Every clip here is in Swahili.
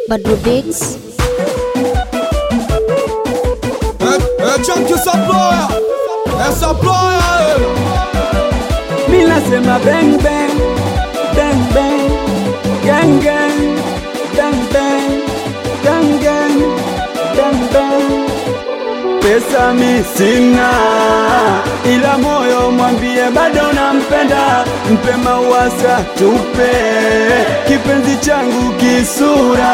Badru Beats. É Chunk Saploya, é Saploya, Mi nasema bang bang bang bang gang gang bang bang gang gang bang bang Pesa mi sina, ila moyo mwambie bado nampenda, mpe mawasa tupe kipenzi changu kisura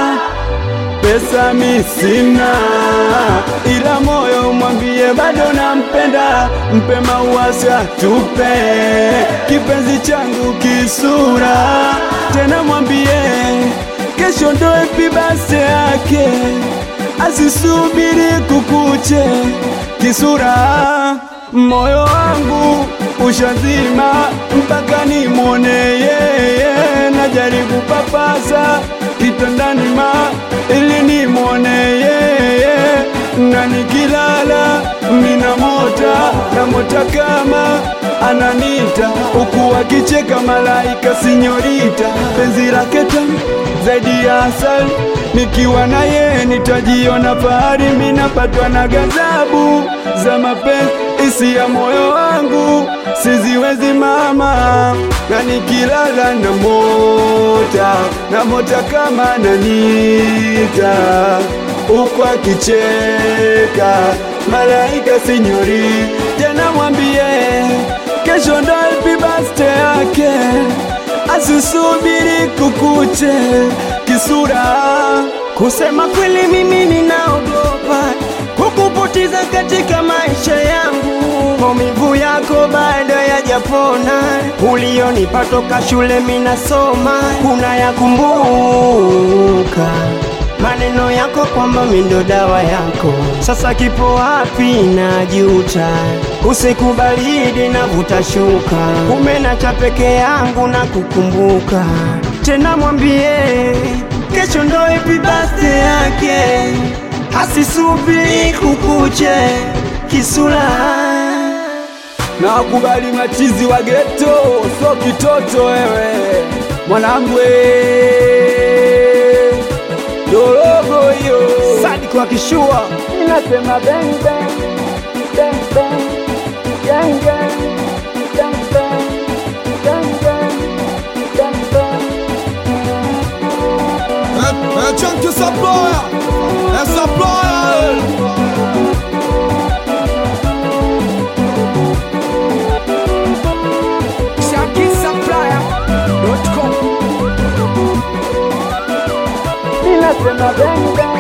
pesa mi sina, ila moyo mwambie bado nampenda, mpe mauasa tupe kipenzi changu kisura, tena mwambie kesho ndo happy birthday yake, asisubiri kukuche kisura, moyo wangu ushazima mpaka nimwone yeye, najaribu papasa kitandani ma ili nimwone yeye, na nikilala ninamota namota kama ananita, huku akicheka malaika sinyorita, penzi lake tamu zaidi ya asali, nikiwa na yeye nitajiona fahari, minapatwa na ghadhabu za mapenzi isi ya moyo wangu siziwezi mama, na nikilala na mota na mota kama nanita, huku akicheka malaika sinyori, tena mwambie kesho ndo happy birthday yake, asisubiri kukuche kisura. Kusema kweli mimi ninaogopa kukupoteza katika maisha yangu, maumivu yako bado yajapona, ulionipa toka shule minasoma, unayakumbuka maneno yako kwamba mi ndo dawa yako, sasa kipo wapi? Najuta usiku baridi navuta shuka, umenacha peke yangu na kukumbuka tena, mwambie kesho ndo happy birthday yake, asisubiri kukuche kisura na wakubali machizi wa geto, so kitoto wewe mwanangu, eh, dorogo hiyo Sadi kwa kishua inasema bang bang bang bang gang gang bang bang gang gang bang bang é, é Chunk Saploya, é Saploya, inasema bang bang